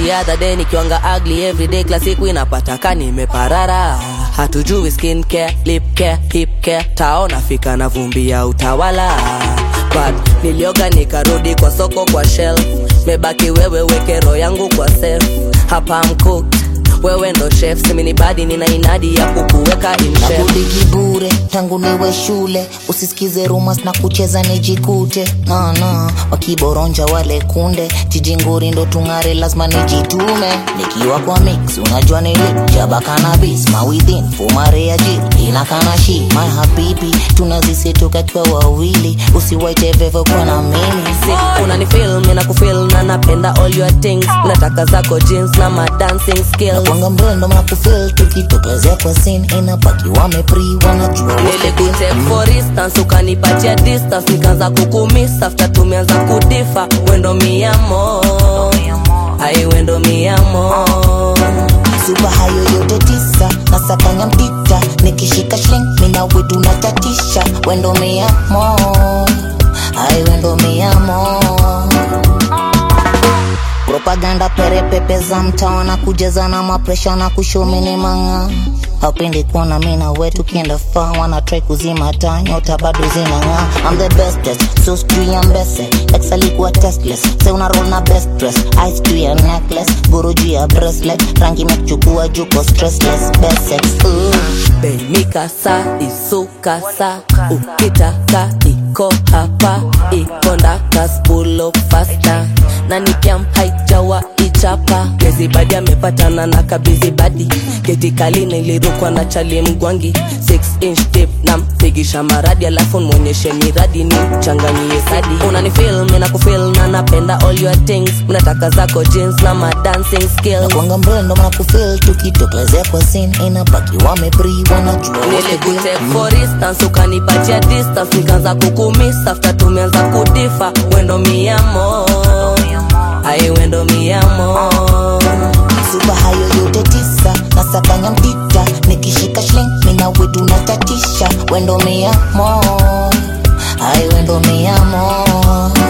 the other day nikiwanga ugly everyday kila siku inapata ka nimeparara hatujui skin care, lip care, hip care taona fika na vumbi ya utawala but nilioga nikarudi kwa soko kwa shelf mebaki wewe wekero yangu kwa self hapa mcooked wewe ndo chef simini badi nina inadi ya kukuweka in chef nakudigi bure tangu niwe shule usisikize rumas na kucheza nijikute nana wakiboronja wale kunde jijinguri ndo tung'are lazima nijitume nikiwa kwa mix unajua nilijaba kanabis mawithin fumare ya jil inakana shi my habibi tunazisetoka kwa wawili usiwaite vevo kwa na mimi Si, unanifil mina kufil na napenda all your things nataka zako jeans na ma dancing skills wanga mrendo mnakufil tukitokezea kwa sin inapaki wamepri wanajua wote nilikute for instance ukanipatia distance nikaanza kukumiss after tumeanza kudifa wendo miamo ai wendo miamo suba hayo yote tisa nasakanya mtita nikishika shling mina wetu natatisha wendo miamo ai wendo miamo propaganda perepepe za mtaa na kujaza na mapresha na kushomini manga hapendi kuona mina wetu kienda faa wana try kuzima taa nyota bado zinang'aa I'm the bestest so sijui ya mbese ex alikuwa testless se una roll na best dress ice juu ya necklace guru juu ya bracelet rangi imekuchukua juko stressless best sex Ooh. beimikasa isukasa ukitaka iko hapa ikondakas pulo fasta na nikiam haijawa ichapa gezibadi amepatana na kabizibadi getikali nilirukwa na chali mgwangi 6 inch tip na mpigisha maradi alafu mwonyeshe miradi ni changanyie sadi unanifil mina kufil na napenda all your things unataka zako jeans na ma dancing skills kwanga mrendo mnakufil tukitokezea kwa sin inapaki wamepri wanajua wote nilikute deal. for instance ukanipatia distance nikaanza kukumiss after tumeanza kudifa wendo miamo ai wendo miamo suba hayo yote tisa nasakanya mtita nikishika shling mina wetu natatisha wendo miamo ai wendo miamo